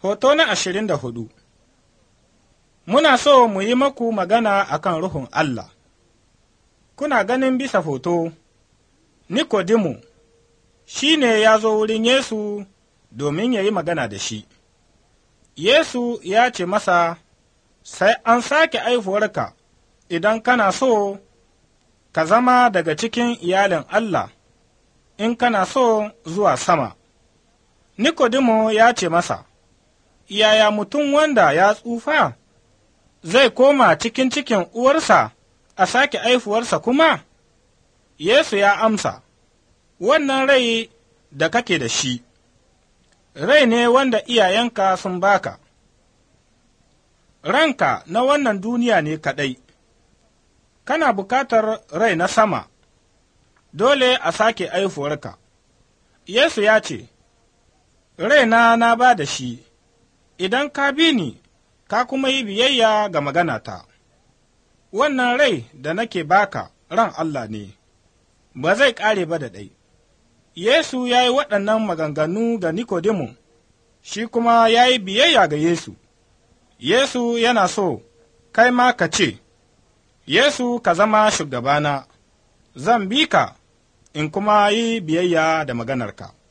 Hoto na ashirin da hudu Muna so mu yi maku magana a kan Ruhun Allah. Kuna ganin bisa hoto, Nikodimu shi ne ya zo wurin Yesu domin ya yi magana da shi. Yesu ya ce masa, Sai an sake aihuwarka idan kana so ka zama daga cikin iyalin Allah, in kana so zuwa sama. Nikodimu ya ce masa, Yaya mutum wanda ya tsufa zai koma cikin cikin uwarsa a sake aifuwarsa kuma? Yesu ya amsa, Wannan rai da kake da shi, rai ne wanda iyayenka sun baka, ranka na wannan duniya ne kaɗai, kana bukatar rai na sama, dole a sake aifuwarka. Yesu ya ce, Raina na ba da shi, idan ka bi ni, ka kuma yi biyayya ga maganata. Wannan rai da nake baka ran Allah ne, ba zai ƙare ba da ɗai. Yesu ya yi waɗannan maganganu ga Nikodimu, shi kuma ya yi biyayya ga Yesu. Yesu yana so, kai ma ka ce, Yesu ka zama shugabana, zan bi ka in kuma yi biyayya da maganarka.